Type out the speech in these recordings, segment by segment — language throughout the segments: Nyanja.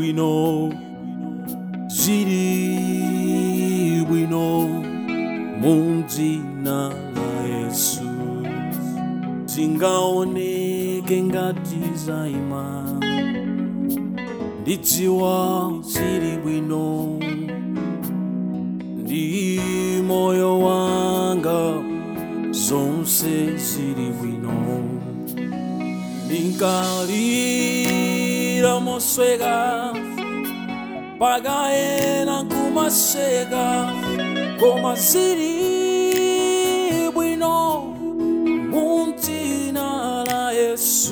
bwino zili bwino mu dzina la yesu zingaoneke ngati zaima ndidziwa zili bwino ndi moyo wanga zonse zili bwino ndinkalira mosweka pakaena kumaseka koma zili bwino mu dzina la yesu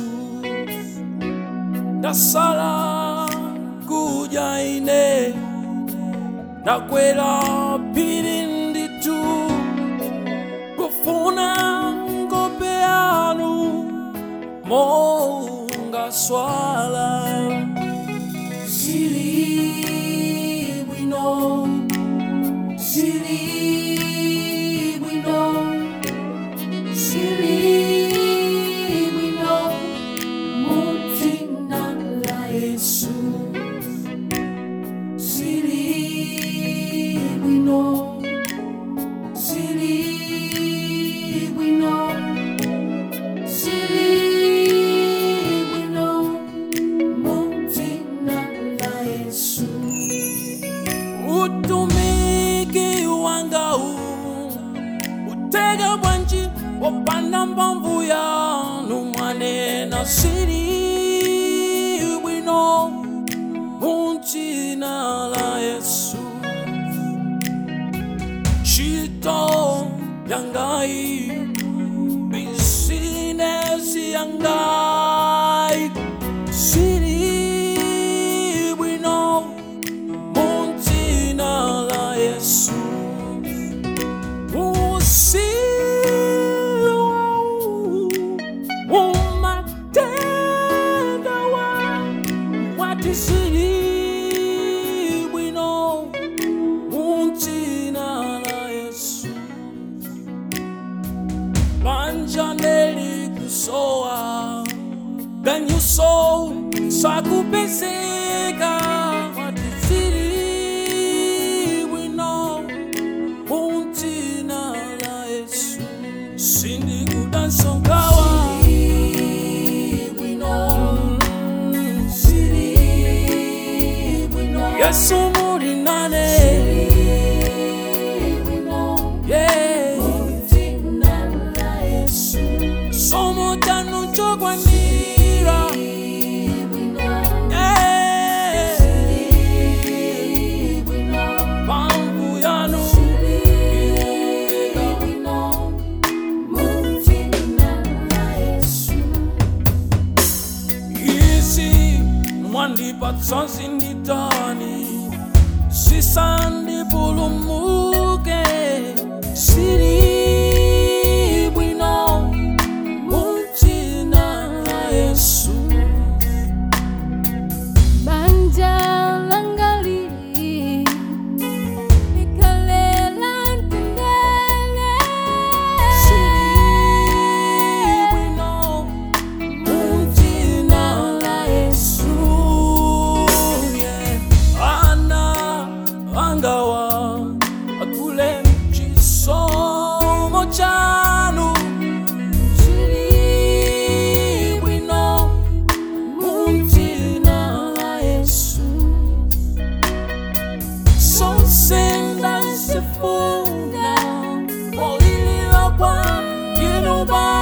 ndasala kudya ine ndakwera phiri nditu kufuna nkhope yanu monga swala zili bwino zili bwino zili bwino mu dzina la yesu zili bwino zili bwino zili bwino mu dzina la yesu utumiki wangawu utega bwanji wopanda mphamvu yanu mwanena zili bwino mu dzina la yesu ntchito yangayi bizinesi yangayi zili bwino mu dzina la yesu usilu umatenda wa wati zili bwino mu dzina la yesu banja nelikusowa ganyuso sakupezeka wati zili bwino mu dzina la yesu sindikudansokawa yesu muli nane yeah. somo tanu chokwanira yeah. pamvu yanu izi mwandipatsa zinditani zisandipulumuke zili bwino mu dzina la yesu Banja langalili Nikalela ntendele zili bwino mu dzina la yesu yeah. ana angawa akule chisomo chanu zili bwino mu dzina la yesu sosenda sifuna polilila kwa inu Baba